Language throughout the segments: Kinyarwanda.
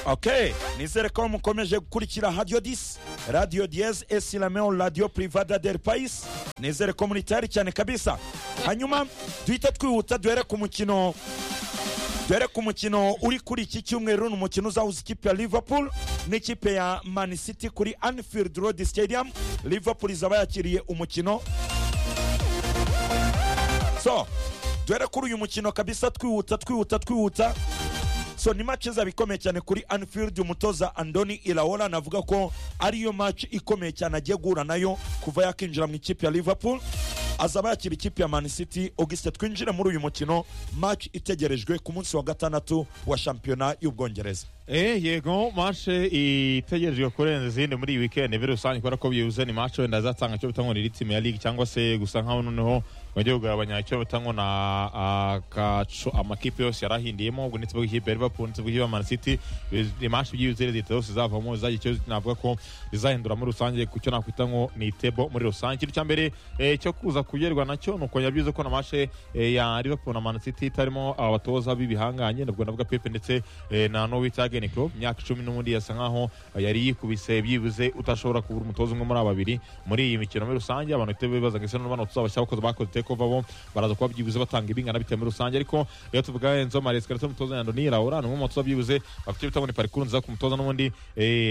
ok nizere ko mukomeje gukurikira radiyo disi radiyo diyeze esilameo radiyo privada del payisi nizere ko muri tayari cyane kabisa hanyuma duhita twihuta duhere ku mukino dore ku mukino uri kuri iki cyumweru ni umukino uzahuza ikipe ya liverpool n'ikipe ya man city kuri anfield road stadium liverpool izaba yakiriye umukino so dore kuri uyu mukino kabisa twihuta twihuta twihuta so ni match izaba ikomeye cyane kuri anfield umutoza andoni iraola navuga ko ariyo match ikomeye cyane agiye guhura nayo kuva yakinjira mu ikipe ya liverpool azaba yakira ikipe ya man city augusite twinjire muri uyu mukino match itegerejwe ku munsi wa gatandatu wa shampiyona y'ubwongereza Eh, yego mashe itegerejwe kurenza izindi muri iyi weekend muri rusange kubera ko byibuze ni mashe wenda azatanga icyo bita ngo ni ritime ya ligue cyangwa se gusa nkaho noneho bajya kugabanya icyo bita ngo na akacu amakipe yose yarahindiyemo ubwo ndetse bw'ikipe ya liverpool ndetse bw'ikipe ya man city ni mashe byibuze leta zose zavamo zagira icyo navuga ko zizahindura muri rusange ku cyo nakwita ngo ni tebo muri rusange ikintu cya mbere eh, cyo kuza kugerwa nacyo ni ukongera byibuze ko na mashe eh, ya liverpool na man city itarimo abatoza b'ibihanganye nabwo navuga pepe ndetse eh, na nowitaga Jurgen Klopp myaka icumi n'ubundi yasa nkaho yari yikubise byibuze utashobora kubura umutoza umwe muri aba babiri muri iyi mikino muri rusange abantu bitewe bibaza ngo ese n'abana tuzabashyira abakozi bakoze tekova bo baraza kuba byibuze batanga ibingana bitewe muri rusange ariko iyo tuvuga Enzo Maresca ndetse n'umutoza Andoni Raura ni umwe mu batoza byibuze bafite bitabo ni parikuru nziza ku mutoza n'ubundi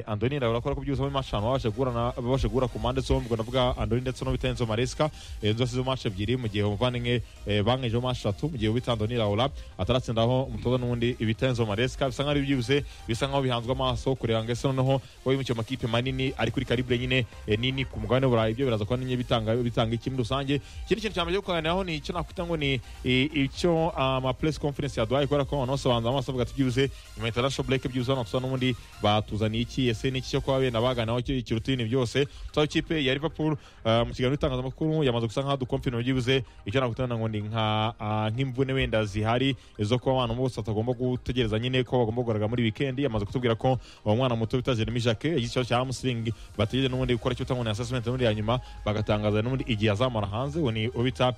Andoni Raura kubera ko byibuze muri match babashe guhura babashe guhura ku mpande zombi ubwo navuga Andoni ndetse no bita Enzo Maresca Enzo asize match ebyiri mu gihe umuvandimwe bangejeho match atatu mu gihe ubita Andoni Raura ataratsindaho umutoza n'ubundi bita Enzo Maresca bisa nkaho ari byibuze bisa nkaho bihanzwe amaso kureba ngo ese noneho babimukiye amakipe manini ari kuri karibure nyine nini ku mugabane w'uburayi ibyo biraza kuba nyine bitanga bitanga iki muri rusange ikindi kintu cya mbere cyo kuganiraho ni icyo nakwita ngo ni icyo ama press conference yaduhaye kubera ko abantu bose bahanze amaso bavuga ati byibuze nyuma ya international break byibuze hano tusa n'ubundi batuzaniye iki ese ni iki cyo kuba benda baganaho ikiruta ibintu byose tusaho ikipe ya liverpool mu kiganiro itangazamakuru yamaze gusa nkaho dukomfina byibuze icyo nakwita ngo ni nk'imvune wenda zihari zo kuba abantu bose batagomba gutegereza nyine ko bagomba kugaragara muri wiki weekend yamaze kutubwira ko uwo mwana muto bita Jeremy Jacque yagize ikibazo cya hamstring bategereje n'ubundi gukora icyo utangwa ni assessment n'ubundi ya nyuma bagatangaza n'ubundi igihe azamara hanze uwo ni ubita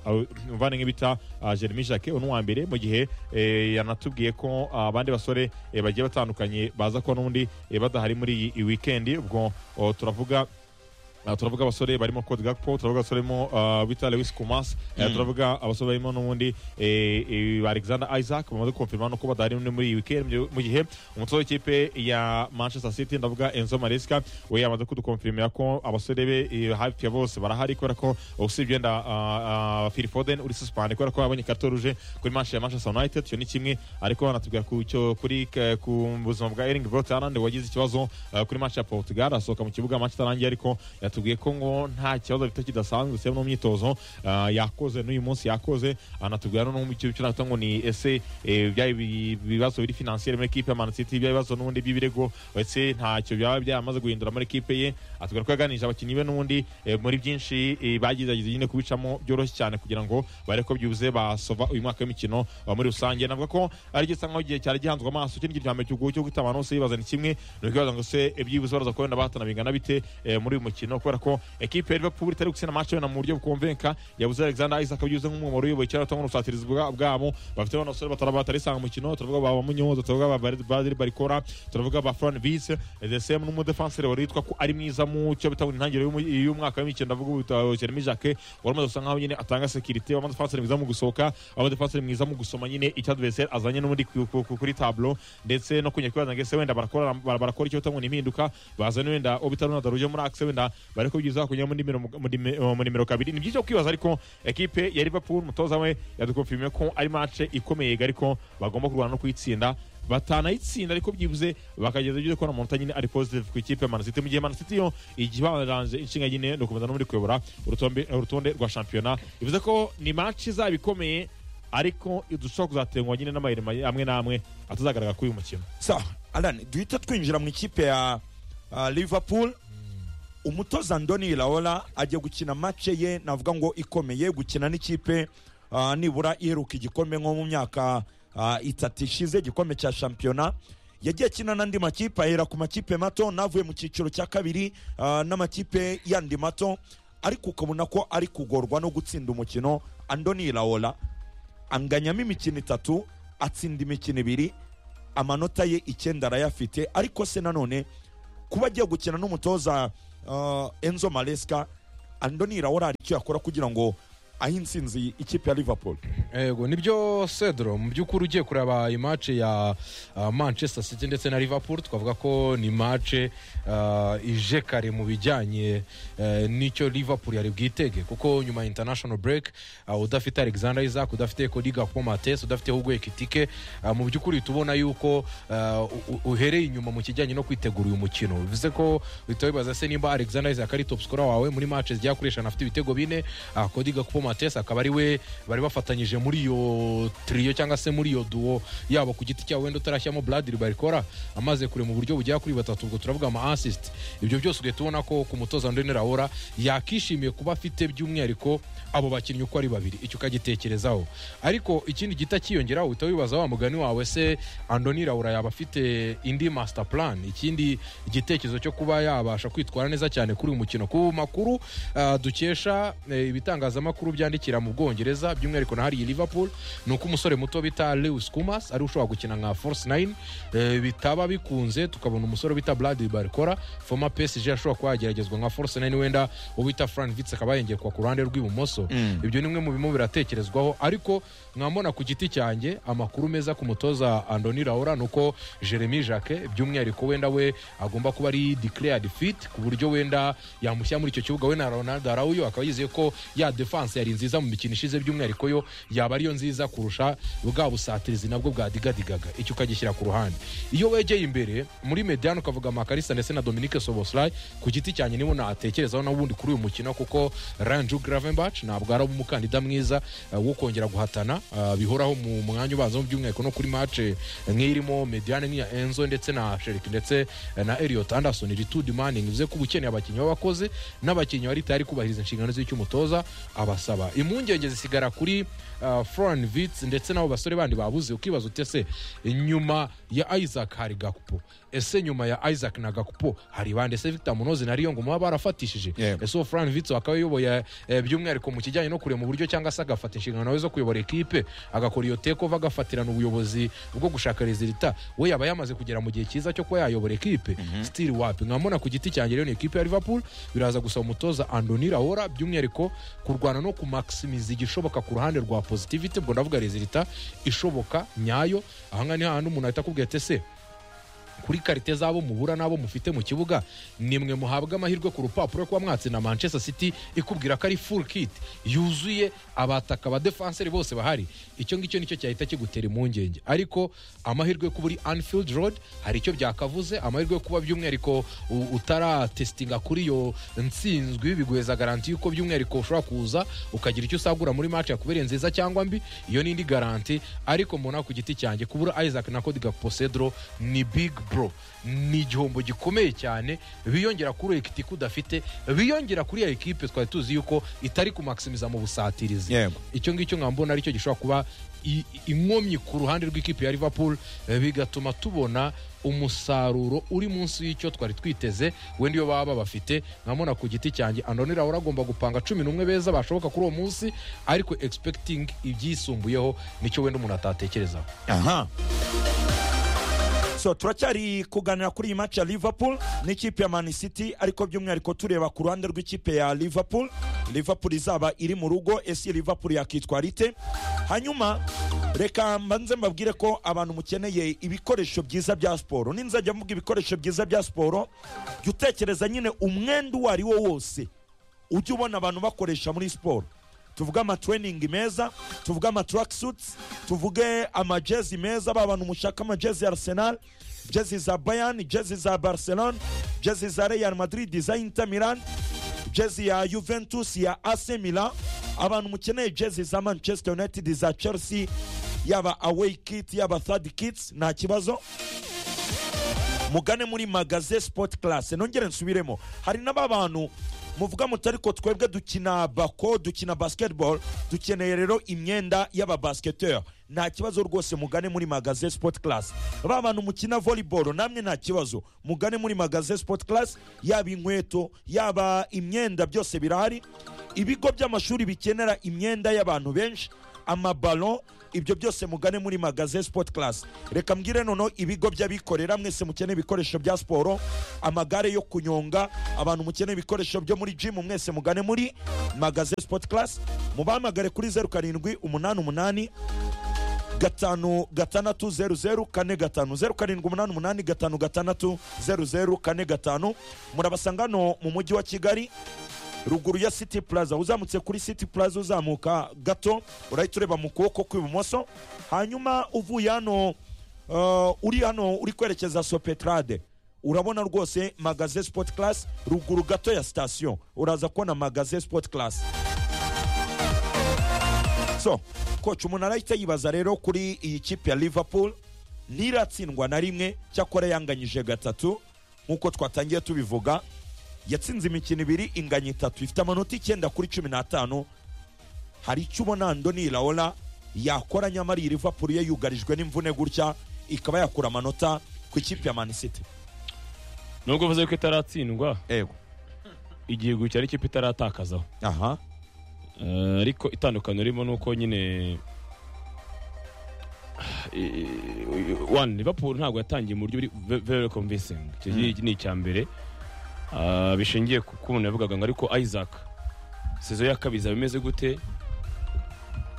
umuvandimwe bita Jeremy Jacque uwo ni uwa mbere mu gihe yanatubwiye ko abandi basore bagiye batandukanye baza kuba n'ubundi badahari muri iyi weekend ubwo turavuga turavuga abasore barimo Code Gakpo turavuga abasore barimo bita Lewis Kumas turavuga abasore barimo n'ubundi Alexander Isaac bamaze kumfirma no kuba badahari muri iyi weekend mu gihe umutoza w'ikipe ya Manchester City ndavuga Enzo Maresca we yamaze kudukomfirmira ko abasore be hafi ya bose barahari kubera ko usibye wenda Phil Foden uri suspended kubera ko yabonye karto ruje kuri match ya Manchester United icyo ni kimwe ariko banatubwira ku cyo kuri ku buzima bwa Erling Braut Haaland wagize ikibazo kuri match ya Portugal asohoka mu kibuga match itarangiye ariko yatubwiye ko ngo nta kibazo bita kidasanzwe cyangwa n'imyitozo yakoze n'uyu munsi yakoze anatubwira no mu cyo navuga ngo ni ese byari ibibazo biri finansiyeri muri ekipe ya Man City byari ibibazo n'ubundi by'ibirego ndetse ntacyo byaba byamaze guhindura muri ekipe ye atubwira ko yaganije abakinnyi be n'ubundi muri byinshi bagerageje nyine kubicamo byoroshye cyane kugira ngo bare ko byuze basova uyu mwaka w'imikino muri rusange navuga ko ari gisa nkaho igihe cyari gihanzwe amaso ikindi gihe cyo guhita abantu bose bibaza ni kimwe ni ukibaza ngo se byibuze baraza kubona bahatana bingana bite muri uyu mukino kubera ko ekipe ya liverpool itari gutsinda match wenda mu buryo bwumvenka yabuze alexander isaac abyuze nk'umwumaro uyoboye cyane atanga urusatirizi bwabo bafite abana basore batara batarisanga umukino turavuga ba munyoza turavuga ba badiri barikora turavuga ba fran vise the same n'umudefenseri wari witwa ko ari mwiza mu cyo bita intangiriro y'umwaka w'imikino ndavuga jeremy jacque wari umaze gusa nkaho nyine atanga security w'amadefenseri mwiza mu gusohoka w'amadefenseri mwiza mu gusoma nyine icyo adversaire azanye n'ubundi kuri tableau ndetse no kunyakwibaza ngo ese wenda barakora barakora icyo bita ngo ni impinduka bazana wenda obitarunada ruje muri axe wenda bari kubyiza kunyura mu nimero kabiri ni byiza kwibaza ariko ekipe ya liverpool umutoza we yadukonfirmiye ko ari mace ikomeye ariko bagomba kurwana no kuyitsinda batanayitsinda ariko byibuze bakageza byiza kubona amanota nyine ari positive ku ikipe ya manasiti mu gihe manasiti yo igibaniranje inshinga nyine ni ukomeza no muri kuyobora urutonde rwa shampiyona bivuze ko ni mace izaba ikomeye ariko dushobora kuzatengwa nyine n'amayirima amwe n'amwe atazagaragara kuri uyu mukino sa alani duhita twinjira mu ikipe ya liverpool umutoza ndoni iraola ajya gukina mace ye navuga ngo ikomeye gukina n'ikipe nibura iheruka igikombe nko mu myaka itatu ishize igikombe cya shampiyona yagiye akina n'andi makipe ahera ku makipe mato navuye mu cyiciro cya kabiri n'amakipe yandi mato ariko ukabona ko ari kugorwa no gutsinda umukino andoni iraola anganyamo imikino itatu atsinda imikino ibiri amanota ye icyenda arayafite ariko se nanone kuba agiye gukina n'umutoza uh, enzo maresca andoni rawora hari icyo yakora kugira ngo ahe insinzi ikipe ya liverpool yego nibyo cedro mu by'ukuri ugiye kureba imace ya ah, manchester city ndetse na liverpool twavuga ko ni imace ah, ije kare mu bijyanye eh, n'icyo liverpool yari bwitege kuko nyuma ya international break ah, udafite alexander isaac udafite cody gakpo mates udafite hugo ekitike ah, mu by'ukuri tubona yuko ah, u- u- uhereye inyuma mu kijyanye no kwitegura uyu mukino bivuze ko uhita wibaza se nimba alexander isaac ari top scorer wawe muri match zigiye kureshana afite ibitego bine ah, cody gakpo mates akaba ari we bari bafatanyije muri iyo trio cyangwa se muri iyo duo yabo ku giti cyabo wenda utarashyiramo bradiri barikora amaze kure mu buryo bugera kuri batatu ubwo turavuga ama assist ibyo byose ugahita ubona ko ku mutoza ndoni raora yakishimiye kuba afite by'umwihariko abo bakinnyi uko ari babiri icyo ukagitekerezaho ariko ikindi gita cyiyongeraho uhita wibaza wa mugani wawe se andoni raura yaba afite indi master plan ikindi igitekerezo cyo kuba yabasha kwitwara neza cyane kuri uyu mukino ku makuru ah, dukesha eh, ibitangazamakuru byandikira mu bwongereza by'umwihariko na hariya i liverpool ni uko umusore muto bita lewis kumas ari ushobora gukina nka force 9 eh, bitaba bikunze tukabona umusore bita brad barikora former psg ashobora kuba yageragezwa nka force 9 wenda uwo bita fran vitz akaba yengekwa ku ruhande rw'ibumoso Mm. ibyo ni bimwe mu birimo biratekerezwaho ariko mwambona ku giti cyanjye amakuru meza ku mutoza andoni raura ni uko jeremy jacke by'umwihariko wenda we agomba kuba ari declared fit ku buryo wenda yamushyira muri icyo kibuga we na ronaldo arauyo akaba yizeye ko ya defense yari nziza mu mikino ishize by'umwihariko yo yaba ariyo nziza kurusha bwa busatirizi nabwo bwadegadigaga icyo ukagishyira ku ruhande iyo wegeye imbere muri mediano ukavuga makarisa ndetse na dominique soboslay ku giti cyanjye nibo natekerezaho na ubundi kuri uyu mukino kuko ranju gravenbach ntabwo ari umukandida mwiza eh, wo kongera guhatana eh, bihoraho mu mwanya ubanza by'umwihariko no kuri mace nk'irimo mediane nk'iya enzo ndetse na sherik ndetse eh, na eliot anderson ritude manning bivuze ko uba ukeneye abakinnyi b'abakozi n'abakinnyi bari tayari kubahiriza inshingano z'icyo umutoza abasaba impungenge zisigara kuri eh, floran vits ndetse n'abo basore bandi babuze ukibaza utese nyuma ya isaac hari gakupo ese nyuma ya isaac na gakupo hari bande se victor munozi na riyongo muba barafatishije Yeah. ese uwo Fran Vitz akaba yoboye eh, by'umwihariko mu kijyanye no kureba mu buryo cyangwa se agafata inshingano nawe zo kuyobora ekipe agakora iyo tekova agafatirana ubuyobozi bwo gushaka rezilita we yaba yamaze kugera mu gihe cyiza cyo kuba yayobora ekipe stili wapi nkabona ku giti cyanjye rero ni ekipe ya liverpool biraza gusaba umutoza andoni raora by'umwihariko kurwana no kumaximiza igishoboka ku ruhande rwa positivity ubwo ndavuga rezilita ishoboka nyayo ahangaha ni hahandi umuntu ahita akubwira ati ese kuri karite z'abo mubura n'abo mufite mu kibuga nimwe muhabwa amahirwe ku rupapuro kuba mwatsi na manchester city ikubwira ko ari full kit yuzuye abataka abadefanseri bose bahari icyo ngicyo nicyo cyahita kigutera impungenge ariko amahirwe yo kuba uri anfield road hari icyo byakavuze amahirwe yo kuba by'umwihariko u- utaratesitinga kuri iyo nsinzwi biguheza garanti yuko by'umwihariko ushobora kuza ukagira icyo usagura muri match yakubereye nziza cyangwa mbi iyo ni indi garanti ariko mbona ku giti cyanjye kubura isaac na cody gapo cedro ni big bro ni igihombo gikomeye cyane biyongera kuri ekitike udafite biyongera kuri ya ekipe twari tuzi yuko itari kumaximiza mu busatirizi yego icyo ngicyo nkaba mbona aricyo gishobora kuba i- inkomyi ku ruhande rw'ikipe ya liverpool eh, bigatuma tubona umusaruro uri munsi y'icyo twari twiteze wenda iyo baba bafite nkabona ku giti cyanjye andoni raura agomba gupanga cumi n'umwe beza bashoboka kuri uwo munsi ariko expecting ibyisumbuyeho nicyo wenda umuntu atatekerezaho aha so turacyari kuganira kuri iyi match ya liverpool n'ikipe ya man city ariko by'umwihariko tureba ku ruhande rw'ikipe ya liverpool liverpool izaba iri mu rugo ese liverpool yakitwara ite hanyuma reka mbanze mbabwire ko abantu mukeneye ibikoresho byiza bya siporo ninzajya mvuga ibikoresho byiza bya siporo jya utekereza nyine umwenda uwo ari wo wose ujya ubona abantu bakoresha muri siporo tuvuge amatraining meza tuvuge amatracksuits tuvuge amajezi meza ba bantu mushaka amajezi ya arsenal jezi za bayern jezi za barcelone jezi za real madrid za inter milan jezi ya juventus ya ac milan abantu mukeneye jezi za manchester united za chelsea yaba away kit yaba third kits nta kibazo mugane muri magaze sport class nongere nsubiremo hari n'aba bantu muvuga muti ariko twebwe dukina bako dukina basketball dukeneye rero imyenda y'ababasketteur nta kibazo rwose mugane muri magaze sport class ba bantu mukina volleyball namwe nta kibazo mugane muri magaze sport class yaba inkweto yaba imyenda byose birahari ibigo by'amashuri bikenera imyenda y'abantu benshi amabalo ibyo byose mugane muri magaze sport class reka mbwire noneho ibigo by'abikorera mwese mukeneye ibikoresho bya siporo amagare yo kunyonga abantu mukeneye ibikoresho byo muri gym mwese mugane muri magaze sport class mubahamagare kuri zeru karindwi umunani umunani gatanu gatandatu zeru zeru kane gatanu zeru karindwi umunani umunani gatanu gatandatu zeru zeru kane gatanu murabasanga hano mu mujyi wa kigali ruguru ya city plaza uzamutse kuri city plaza uzamuka gato urahita ureba mu kuboko kw'ibumoso hanyuma uvuye hano uh, uri hano uri kwerekeza sopetrade urabona rwose magaze sport class ruguru gato ya sitasiyo uraza kubona magaze sport class so coach umuntu arahita yibaza rero kuri iyi kipe ya liverpool ntiratsindwa na rimwe cyakora yanganyije gatatu nk'uko twatangiye tubivuga yatsinze imikino ibiri inganya itatu ifite amanota icyenda kuri cumi n'atanu hari icyo ubona ndoni raola yakora nyamara iyi liverpool ye yugarijwe n'imvune gutya ikaba yakura amanota ku ikipe ya man city nubwo uvuze ko itaratsindwa ego igihe gucya ari ikipe itaratakazaho aha Eh, ariko itandukaniro ririmo ni uko nyine Eh, one liverpool ntabwo yatangiye mu buryo buri ve- very convincing icyo ngiki ni icya mbere Ah, bishingiye ku ko umuntu yavugaga ngo ariko isaac sezo ya kabiri izaba imeze gute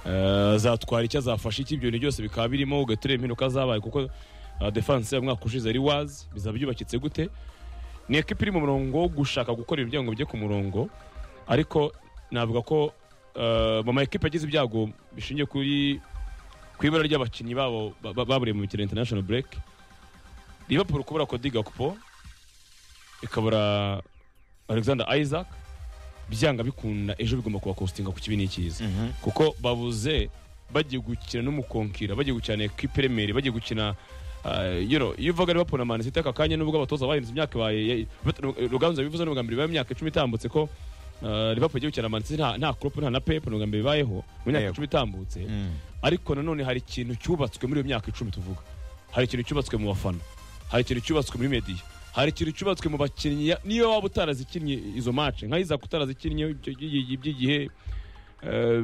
Eh, azatwara icyo azafasha iki ibyo bintu byose bikaba birimo ugahita ureba impinduka zabaye kuko ah, defense ya mwaka ushize ari wazi bizaba byubakitse gute ni ekipa iri mu murongo wo gushaka gukora ibintu kugira ngo bijye ku murongo ariko navuga ko eh, mu ma ekipa agize ibyago bishingiye kuri ku ibara ry'abakinnyi babo ba- ba- baburiye mu mikino international break liverpool kubura kodi gakupo ikabura alexander isaac byanga bikunda ejo bigomba kubakostinga ku kibi n'ikiza kuko babuze bagiye gukina n'umukonkira bagiye gukina na ekipe iremere bagiye gukina uh, you know, iyo uvuga Liverpool na Man City aka kanya nubwo abatoza bahinduza imyaka baye Ruganzu yabivuze n'ubwa mbere bibaye imyaka icumi itambutse ko uh, Liverpool igiye gukina na Man City nta, nta Klopp nta na Pep n'ubwa mbere bibayeho mu myaka Yego. icumi itambutse ariko nanone hari ikintu cyubatswe muri iyo myaka icumi tuvuga hari ikintu cyubatswe mu bafana hari ikintu cyubatswe muri mediya hari ikintu cyubatswe mu bakinnyi ya- niyo waba utarazikinnye izo match nka Isaac utarazikinnye ibyo- ibyo- by'igihe eh,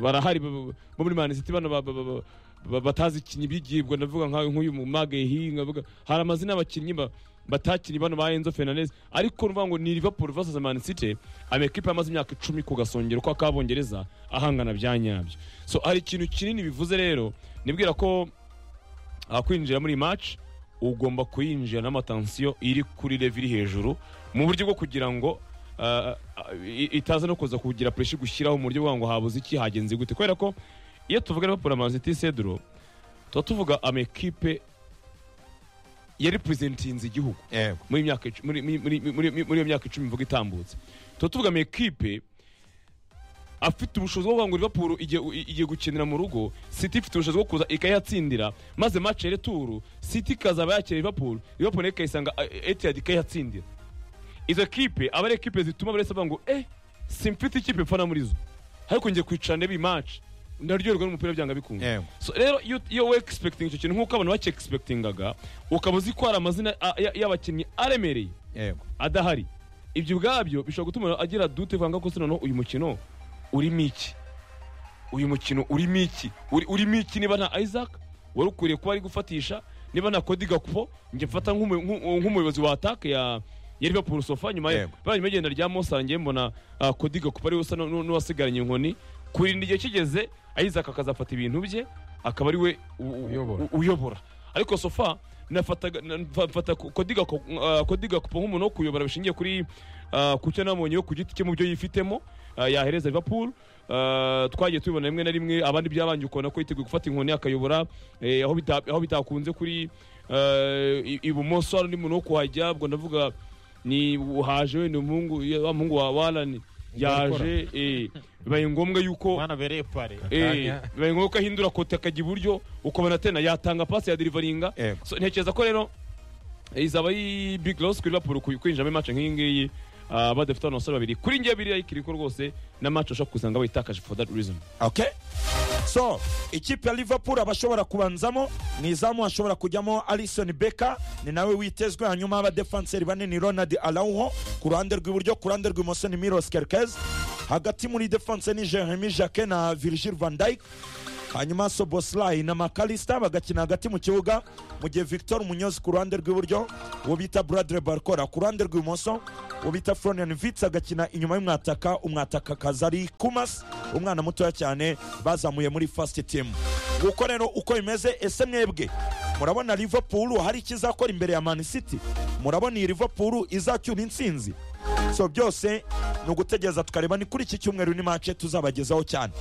barahari bo bo muri Man City bano ba- ba- ba- ba- batazikinnye ibyigibwa ndavuga nka nk'uyu mu Magehi ndavuga hari amazina y'abakinnyi ba- batakinnye bano ba Enzo Fernandez ariko nuvuga ngo ni Liverpool versus Man City amakipe yamaze imyaka icumi ku gasongero kw'akabongereza ahangana bya nyabyo so hari ikintu kinini bivuze rero nibwira ko aha kwinjira muri iyi match ugomba kuyinjira n'amatansiyo iri kuri leve iri hejuru mu buryo bwo kugira ngo ah, ah, i- itaza no kuza kugira pressure gushyiraho mu buryo bwa ngo habuze iki hagenze gute kubera ko iyo tuvuga Liverpool na Man City Cedro tuba tuvuga amakipe yarepresentinze igihugu ego muri myaka icu- muri- muri- muri- muri- muri iyo myaka icumi mvuga itambutse tuba tuvuga amakipe afite ubushobozi bwo kuvuga ngo Liverpool igiye igiye gukinira mu rugo City ifite ubushobozi bwo kuza ikayatsindira maze match ya retour City ikazaba yakira Liverpool Liverpool nayo ikayisanga eh, Etihad ikayatsindira izo kipe aba ari ekipe zituma buri wese avuga ngo eh simfite ikipe mfana muri zo ariko ngiye kwicarana n'iyi match ndaryoherwa n'umupira byanga bikunze ego so rero iyo- iyo we expecting icyo kintu nk'uko abantu bacye expectingaga ukaba uzi ko hari amazina a- ya- y'abakinnyi aremereye ego adahari ibyo ubwabyo bishobora gutuma umuntu agira dute vanga ko se noneho uyu mukino urimo iki uyu mukino urimo iki Uri- urimo iki niba nta isaac wari ukwiriye kuba ari gufatisha niba nta kodi gakupo njye mfata nk'umu- nk'u- nk'umuyobozi wa atake ya ya liverpool sofa nyuma ye Yego. bari nyuma y'igenda rya mosangiye mbona ah, kodi gakupo ariwe usa n'u- n'uwasigaranye inkoni kurinda igihe kigeze isaac akazafata ibintu bye akaba ariwe u- u- Uyobora. u- uyobora ariko sofa nafataga- na- mfa- mfata ko- kodiga ko- ah, kodiga kupo nk'umuntu wo kuyobora bishingiye kuri ah, ku cyo nabonye yo ku giti cye mu byo yifitemo ah, yahereza liverpool Ah, twagiye tubibona rimwe na rimwe abandi byabanje ukabona ko yiteguye gufata inkoni akayobora eh, aho bita- aho bitakunze kuri ah, i- ibumoso hari undi muntu wo kuhajya ubwo ndavuga ni haje wenda umuhungu ya- wa muhungu wa warani yaje eh, bibaye ngombwa yuko mwana bereye pare Eh, Kanya. bibaye ngombwa ko ahindura kote akajya iburyo ukabona tena yatanga pasi ya derivaringa Yego. so, ntekereza ko rero eh, izaba ari big loss kuri Liverpool kuy- kwinjira muri match nk'iyi ngiyi ah, badafite abantu basore babiri kuri ngiye biriya ikiri ko rwose na match ushobora kusanga bayitakaje for that reason okay so ikipe ya liverpool abashobora kubanzamo mu izamu hashobora kujyamo alison beka ni nawe witezwe hanyuma abadefanseri bane ni ronald arauho ku ruhande rw'iburyo ku ruhande rw'imoso ni miros kerkez hagati muri defanse ni jeremy jacquet na virgil van dijk hanyuma soboslayi na makarisita bagakina hagati mu kibuga mu gihe victor munyozi ku ruhande rw'iburyo uwo bita buradire barikora ku ruhande rw'ibumoso uwo bita florian vitsi agakina inyuma y'umwataka umwataka akaza ari kumasi umwana mutoya cyane bazamuye muri fasiti timu nguko rero uko bimeze ese mwebwe murabona liverpool hari icyo izakora imbere ya man city murabona iyi liverpool izacyura intsinzi so byose ni ugutegereza tukareba ni kuri iki cyumweru ni mace tuzabagezaho cyane